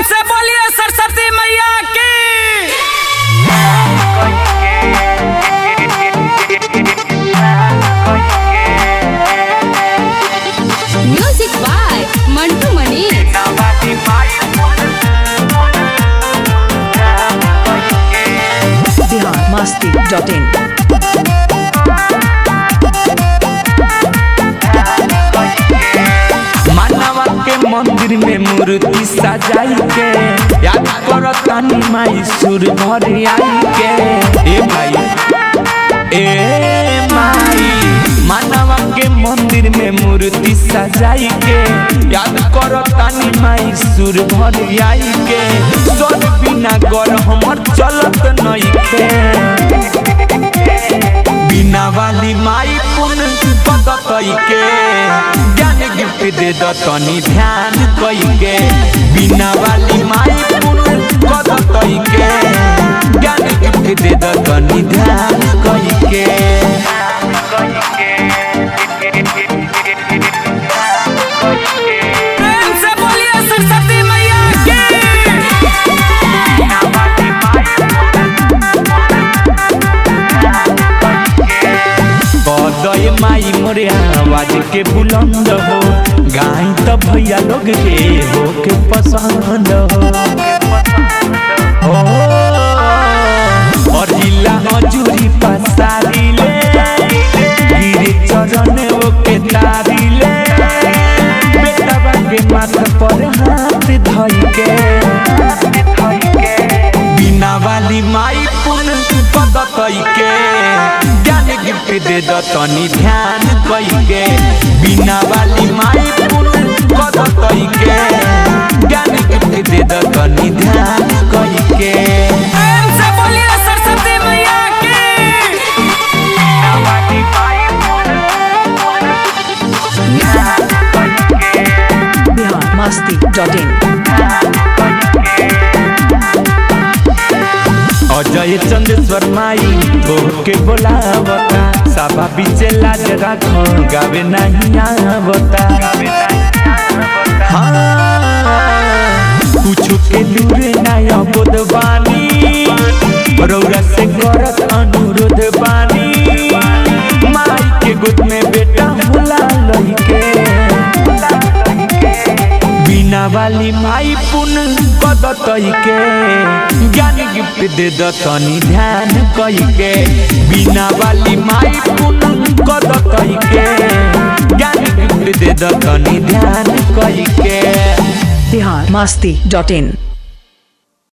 से बोलिए सरस्वती मैया की music by Mantu Manish Bihar Masti dot in मानवा के मंदिर में मूर्ति सजाई के याद कर तानी माई सुर भर आई के ए भाई ए माई मानवा के मंदिर में मूर्ति सजाई के याद कर तानी माई सुर भर आई के सोन बिना गर हमर चलत नइखे बिना वाली माई पुन पदत के ज्ञान गिफ्ट दे द तनी ध्यान कई के बिना वाली माई पुन पदत के ज्ञान गिफ्ट दे द तनी ध्यान कई के प्रेम से बोलिए सरस्वती मैया की बदय माई मोरे आवाज के बुलंद हो गाय तो भैया लोग के हो के पसंद हो और जिला हजूरी पसारी ले गिरे चरण ओके तारी ले बेटा के माथ पर हाथ धई के बिना वाली माई पुन पदत के ज्ञान गिफ्ट दे द तनी ध्यान कई के बिना वाली माई पुन पदत के ज्ञान गिफ्ट दे द तनी ध्यान कई के प्रेम से बोलिए सरस्वती मैया की बिहार मस्ती डॉट इन अजय चंदेश्वर माई तोहके बोलावता साबा बीचे लाज राख गावे नहीं आवता हाँ, कुछु के दूरे नहीं अबोध बानी रौरा से करत अनुरोध बानी माई के गोद में बेटा होला लइके बिना वाली माई पुन पदत के ज्ञान गिफ्ट दे द तनी ध्यान कई के बिना वाली माई पुन पदत के ज्ञान गिफ्ट दे द तनी ध्यान कई के बिहार मस्ती डॉट इन